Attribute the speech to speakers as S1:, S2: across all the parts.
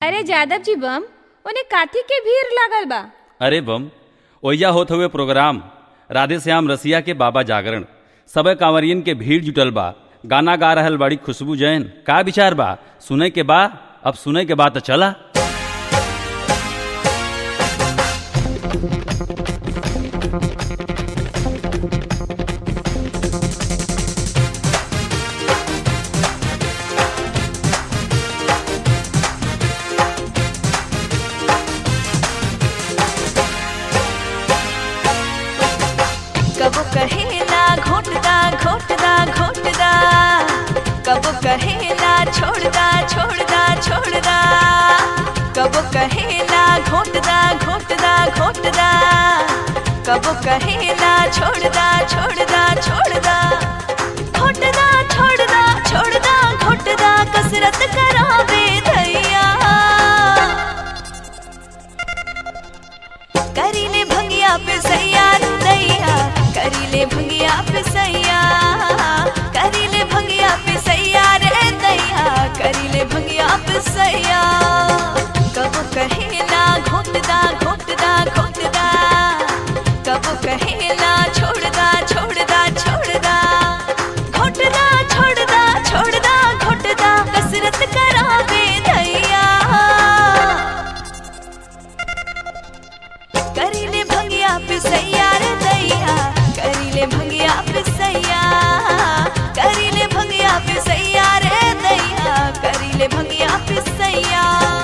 S1: अरे जादव जी बम उन्हें काथी के भीड़ लागल बा
S2: अरे बम ओइजा होत हुए प्रोग्राम राधे श्याम रसिया के बाबा जागरण सब कांवरियन के भीड़ जुटल बा गाना गा रहल बड़ी खुशबू जैन का विचार बा सुने के बा अब सुने के बा तो चला
S3: कबो कहेला घोटदा घोटदा घोटदा कबो कहेला छोड़दा छोड़दा छोड़दा कबो कहेला घोटदा घोटदा घोटदा कबो कहेला छोड़दा छोड़दा छोड़दा घोटदा छोड़दा छोड़दा घोटदा कसरत करावे धैया करीले भंगिया पे सैया दैया करीले भंगिया पे सैया करीले भंगिया पे सैया रे दैया करीले भंगिया पे सैया कबो कहेला घोटदा घोटदा घोटदा कबो कहेला छोड़दा छोड़दा छोड़दा घोटदा छोड़दा छोड़दा घोटदा कसरत करावे दैया करीले भंगिया पे सैया रे दैया करीले भंगिया पे सैया करीले भंगिया पे सैया रे दैया करीले भंगिया पे सैया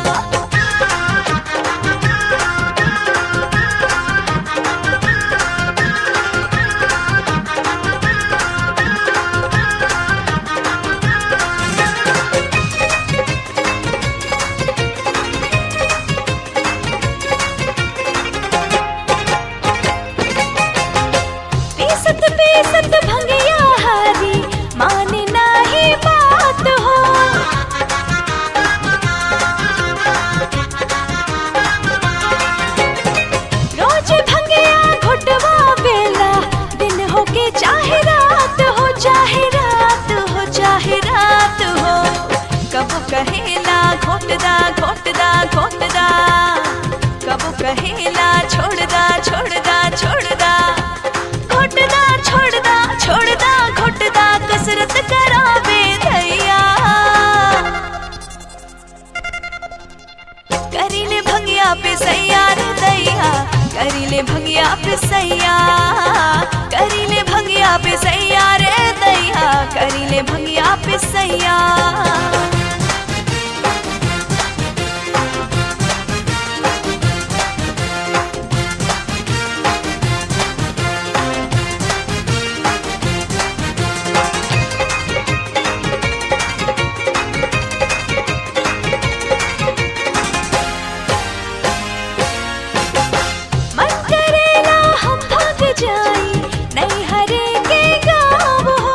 S3: पीसत पीसत भंगिया हारी माने नाही बात हो रोज भंगिया घुटवा बेला दिन हो के चाहे रात हो चाहे रात हो चाहे रात हो कब कहेला घोटदा घोटदा घोटदा कब कहेला छोड़दा छोड़दा छोड़दा घोटदा छोड़दा छोड़दा घोटदा कसरत करावे धैया करीले भंगिया पे सैया रे दैया करीले भंगिया पे सैया करीले भंगिया पे सैया रे दैया करीले भंगिया पे सैया मन करेला हम भाग जाई नहीं हरे के गाँव हो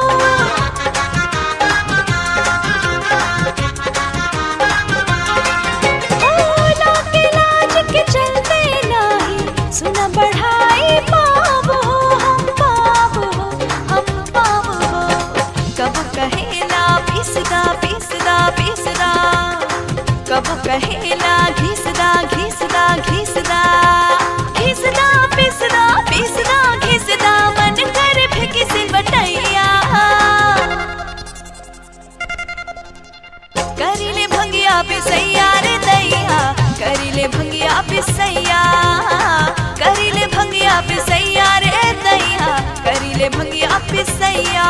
S3: ओ, लाके लाज के चलते नाही सुना बढ़ाई पाप हो हम पाप हो हम पाप हो कब कहेला पिसदा पिसदा पिसदा कब कहेला घिसदा घिसदा घिसदा घिसदा पिसदा पिसदा घिसदा मन कर फेंकी से बटैया करीले भंगिया पे सैया रे दैया करीले भंगिया पे सैया करीले भंगिया पे सैया रे दैया करीले भंगिया पे सैया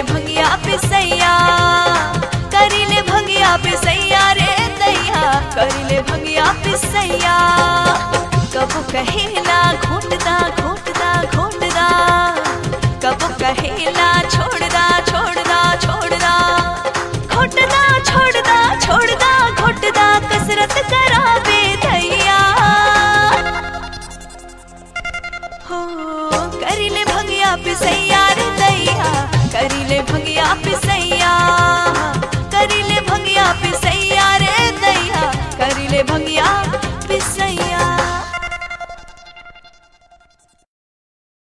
S3: करिले भंगिया पिसैया करिले भंगिया पिसैया रे दैया करिले भंगिया पिसैया कबो कहेला घोटदा घोटदा घोटदा कबो कहेला छोड़दा छोड़दा छोड़दा घोटदा छोड़दा छोड़दा घोटदा कसरत करावे दैया हो करिले भंगिया पिसैया